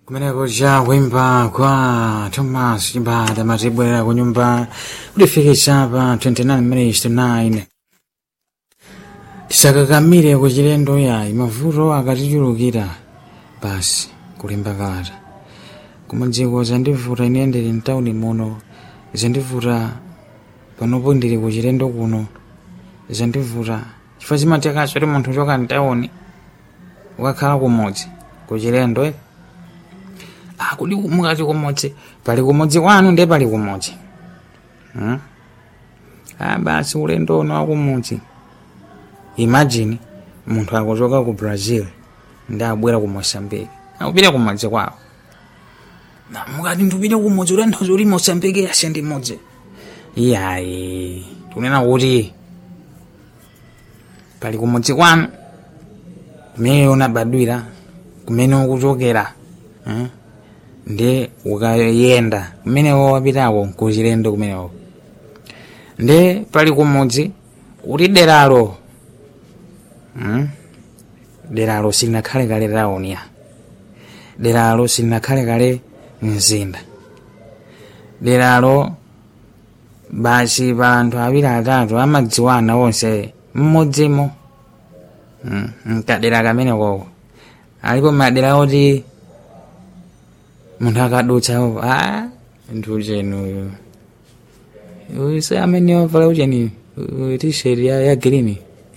kumeneko cha kuimba kwa thomas chimbata matibwerera ku nyumba kulifikisa pa 29 minutes to 9 tisakakamire ku chilendo yayi mavuto akatichulukira basi kulemba kalata kumadziko zandivuta ine ndili mtawuni muno zandivuta panopo ndili ku chilendo kuno zandivuta chifukwa chimatekaso kuti munthu choka mtawuni ukakhala kumodzi ku chilendo eh? ah, kuli mukati kumodzi pali kumodzi kwanu ndiye pali kumodzi hmm? ah, basi ulendo uno wakumodzi imagine munthu akuchoka ku brazil ndi abwera ku moçambique akupita kumodzi kwawo Na, mukati ndipite kumodzi utanthauza kuti moçambique yase ndi modzi iyayi tikunena kuti pali kumodzi kwanu kumene unabadwira kumene ukuchokera eh? ndi ukayenda kumenewo wapitako kuchilendo kumenewo ndi pali kumodzi kuti deralo hmm? deralo silinakhale kale taoniya deralo silinakhale kale mzinda deralo basi pa anthu awiri atatu amadziwana onse mmodzimo hmm? mkadera kamenekoko alipo madera oti munthu akadutsa opo a nthu uchenuyu uyu se amene wavala ucheni tisheti ya, ya green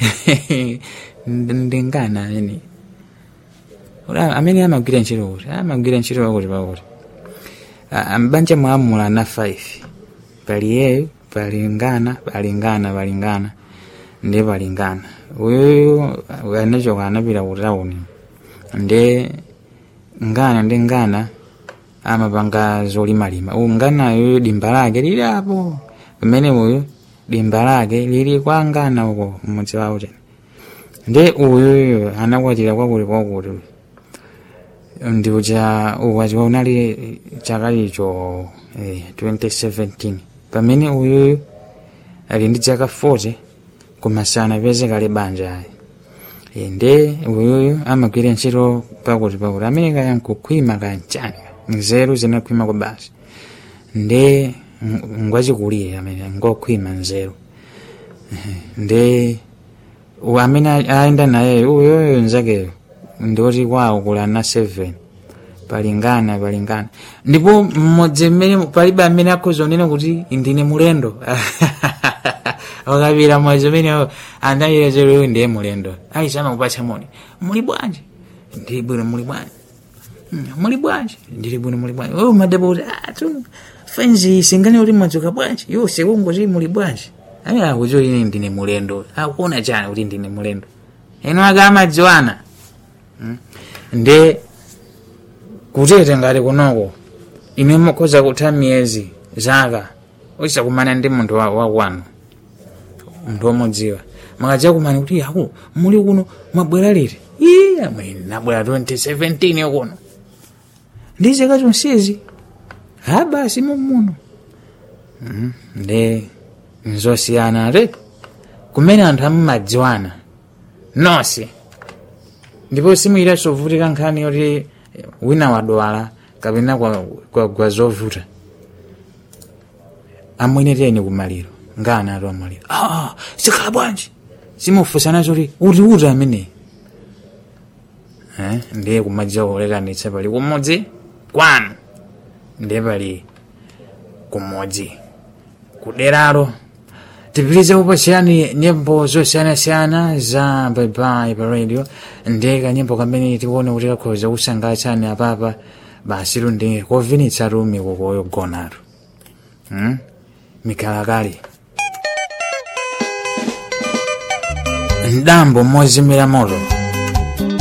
ndingana amene amene amagwira ntchito kuti amagwira ntchito wakuti pakuti mbanja mwamula na 5 pali yeyo pali ngana pali ngana pali ngana ndi pali ngana uyuyu anachoka anapita ku tawuni ndi ngana ndi ngana amapanga zolimalima uyu nganayo dimba lake lili apo pamene uyu dimba lake lili kwa ngana uko mmudzi wawo chene ndi uyuyu anakwatira kwakuti kwakuti ndi uja ukwati unali chaka icho eh, 2017 pamene uyuyu ali ndi chaka 40 kumasana peze kale banja ayi e, ndi uyuyu amagwira ntchito pakuti pakuti amene kaya nkukhwima kaya mchani nzeru zinakhwima kwa basi ndi ngwachikulire amene ngokhwima nzeru ndi amene aenda naye uyoyo nzakeyo ndioti kwawo kula na 7 palingana palingana ndipo mmodzi mmene palibe amene akhoza kunena kuti ndine mulendo ukapita mwezi umene andayira zero ndiye mulendo aisama kupatsa moni muli bwanji ndili bwino muli bwanji muli bwanji ndili bwino muli bwanji oh madabo kuti atu fenzi singane kuti mwadzuka bwanji yo sekungoti muli bwanji ayi akuti ine ndine mulendo akuona chani kuti ndine mulendo eno akamadziwana ndi kutete ngati kunoko ine mukhoza kutha miyezi zaka usakumana ndi munthu wakwanu munthu womudziwa makadziwa kumani kuti aku muli kuno mwabwera liti iye amene nabwera 2017 kuno ndi zaka zonsezi ha basi mumuno ndi nzosiyana ati kumene anthu amadziwana nonse ndipo simuyira sovutika nkhani yoti wina wadwala kapena kwa, kwa, kwa zovuta amwene tiyeni kumaliro ngana ati amaliro ah, sikhala bwanji simufusana zoti uti uti amene eh? ndiye kumadziwa kulekanitsa pali kumodzi kwanu ndiye pali kumodzi kuderalo tipitirize kupasiyani nyimbo zosiyanasiyana za baibai pa radio ndi kanyimbo kamene tikuona kuti kakhoza kusangalatsani apapa basi lundi kovinitsa tumi kukoyogonatu hmm? mikhalakali mdambo mozimira moto